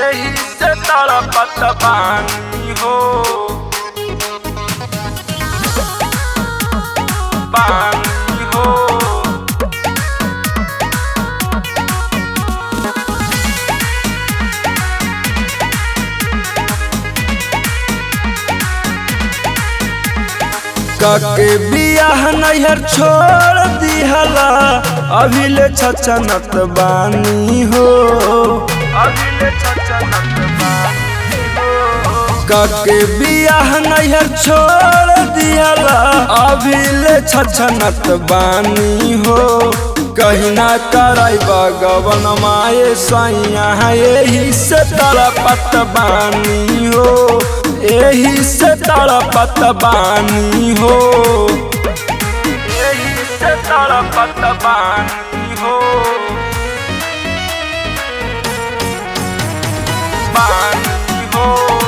यही से तड़पत बानी हो बानी हो कके बियाह नैहर छोड़ दिहला अभी ले छचनत बानी हो अभी ले छचनत बानी हो कके बियाह नैहर छोड़ दिहला अभी ले छचनत बानी हो कहीं ना कराई बगवन माए सैया यही से तड़पत बानी हो यही से तड़पत बानी हो यही से तड़पत बानी हो बानी हो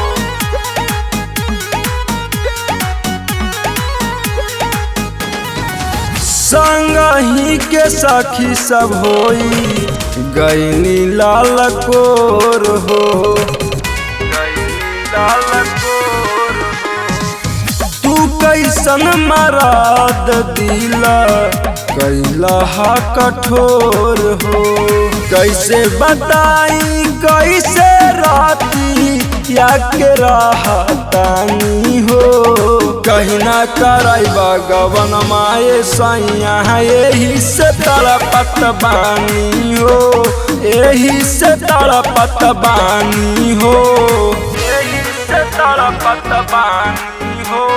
संग ही के सखी सब होई गईनी लाल कोर हो गईली लाल कोर तू कैसन मराद दिला कैला हा कठोर हो कैसे बताई कैसे राती या के राहतानी हो कहीं ना कराई बगवन माए सैया यही से तड़पत बानी हो यही से तड़पत बानी हो यही से तड़पत बानी हो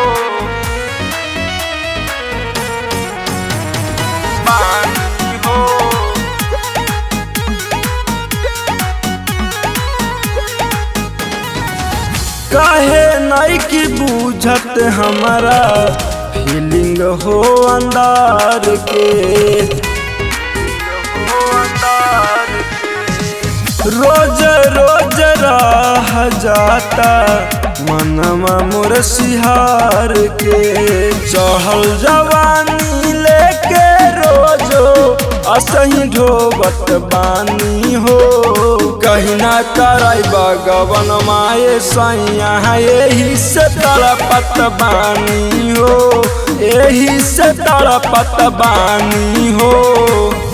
बानी हो काहे नहीं की बूझत हमारा फीलिंग हो अंदार के हो अंदार रोज रोज राह जाता मनवा मोर सिहार के चढ़ल जवानी लेके रोजो असही ढोबत बानी हो कहीं ना कराई बगवन माए सैया यही से तड़पत बानी हो यही से तड़पत बानी हो